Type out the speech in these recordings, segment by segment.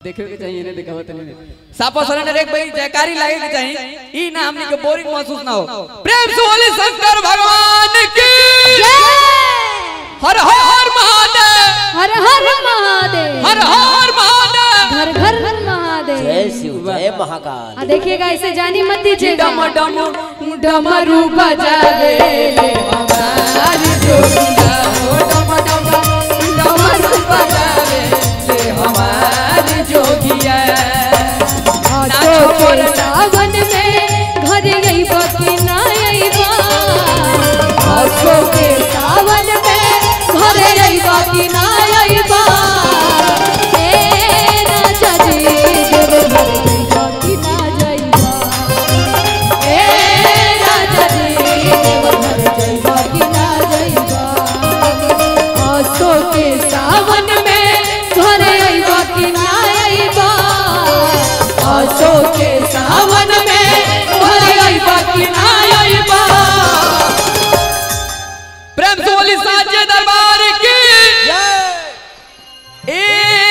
देखे के चाहिए ने दिखाओ तनी सापो सरेंडर एक भाई जयकारी लागे के चाहिए ई ना हमनी के बोरिंग महसूस ना हो प्रेम से बोले शंकर भगवान की हर हर महादेव हर हर महादेव हर हर महादेव घर घर महादेव जय शिव जय महाकाल आ देखिएगा ऐसे जानी मत दीजिएगा डम डम डमरू बजावे ले हमारी जोगिया ओ डम डम डमरू बजावे ले हमारी जोगिया आजो के सावन में घर अइबा कि ना अइबा आजो के सावन में घर अइबा कि ना अइबा ए राजा जी देव घर अइबा कि ना जइबा ए राजा जी देव घर जइबा कि ना जइबा आजो के सावन में घर अइबा कि ना अइबा आसो के सावन में घर अइबा कि ना अइबा प्रेम से बोली साचे दरबार की ए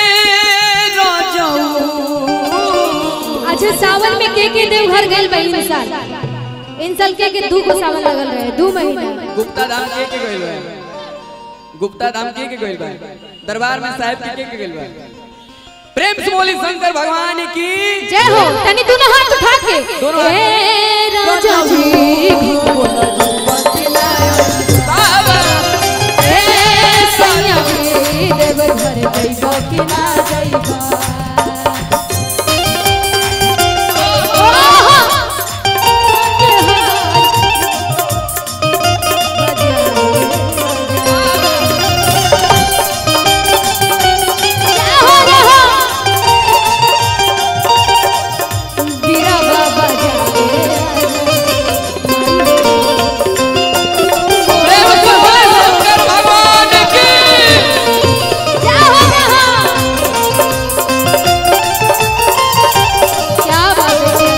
राजाऊ अच्छा सावन में के के देवघर गइल बा इन साल इन साल के के दू को सावन लगल रहे दू महीना गुप्ता धाम के के गइल बा गुप्ता धाम के के गइल बा दरबार में साहब के के के गइल बा प्रेम से बोली शंकर भगवान की जय हो तनी दोनों हाथ उठा के दोनों हाथ। ए राजा जी बाबा ए सैया जी देवघर जइबा कि ना जइबा प्रेम से बोली शंकर भगवान की क्या बात है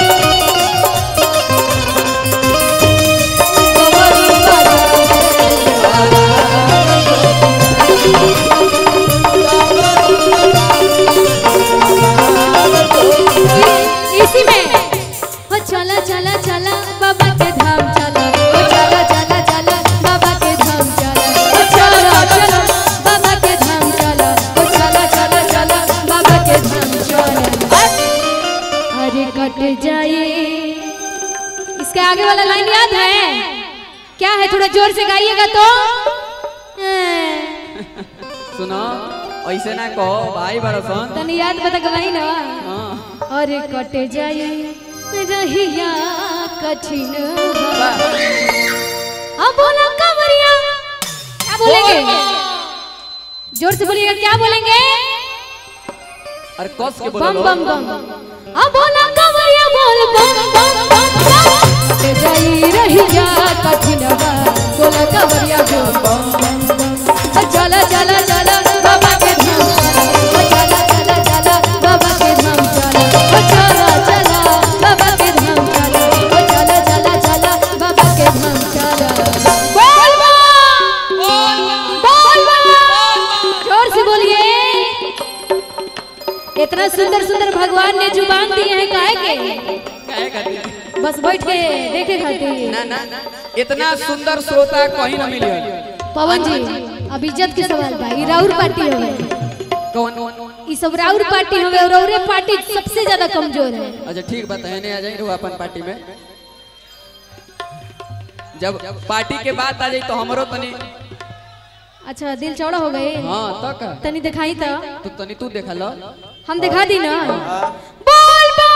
इसी में हो चला चला चला बाबा के धाम चला हो चला चला चला बाबा के धाम चला हो चला चला बाबा के धाम चला हो चला चला चला बाबा के धाम चला अरे कट जाए इसके आगे वाला लाइन याद है क्या है थोड़ा जोर से गाइएगा तो सुनो ऐसे ना कहो भाई बरसन तनी याद बता गवाई ना हाँ अरे कट जाए रहिया कठिन वाह। अब बोला कमरिया क्या बोलेंगे जोर से बोलिएगा क्या बोलेंगे अरे कस के बोलो बम बम बम अब बोला कमरिया बोल बम बम बम बम कट जाए रहिया कठिन बोला कमरिया बोल बम बम बम चला चला चला बाबा के धाम चला ओ चला चला चला बाबा के धाम चला ओ चला चला बाबा के धाम चला ओ चला चला चला बाबा के धाम चला बोल बम बोल बम जोर से बोलिए इतना सुंदर सुंदर भगवान ने जुबान दी है काहे के काहे खातिर? बस बैठ के देखे खातिर ना ना इतना सुंदर श्रोता कहीं ना मिली पवन जी अब इज्जत के सवाल बा ई राउर पार्टी होवे कौन ई सब राउर पार्टी होवे और राउरे पार्टी सबसे ज्यादा कमजोर है अच्छा ठीक बात है आ जाई रहो अपन पार्टी में जब पार्टी के बात आ जाई तो हमरो तनी अच्छा दिल चौड़ा हो गए हाँ तक तनी दिखाई तो तो तनी तू देखा लो हम दिखा दी ना बोल बा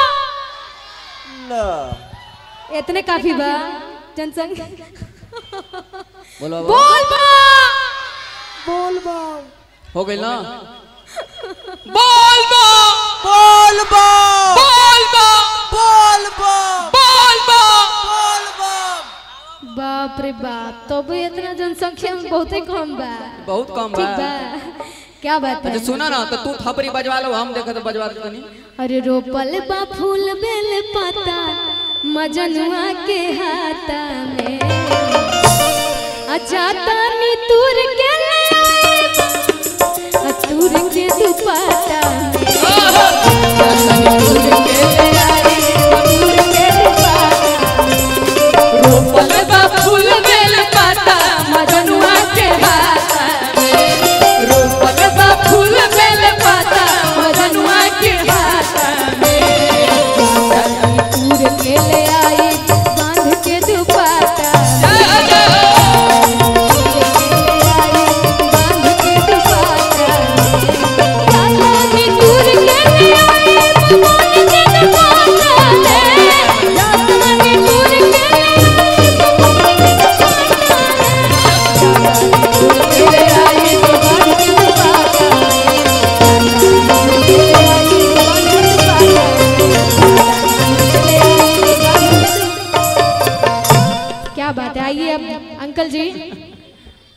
इतने काफी बा जनसंग बोलो अब। बोल बा बोल बा हो गई ना बोल बा बोल बा बोल बा बोल बा बोल बा बोल बा बाप रे बाप तो भी इतना जनसंख्या में बहुत ही कम बा बहुत कम ठीक बा बा क्या बात है अच्छा सुना ना तो तू थपरी बजवा लो हम देखो तो बजवा दे तनी अरे रोपल बा फूल बेल पता मजनुआ के हाथा में अच्छा तानी तूर के ले आए, आ तूर के दुपट्टा में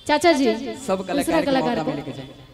चाचा जी सब दूसरा कलाकार के कलाकार मौका को मिले के चाहिए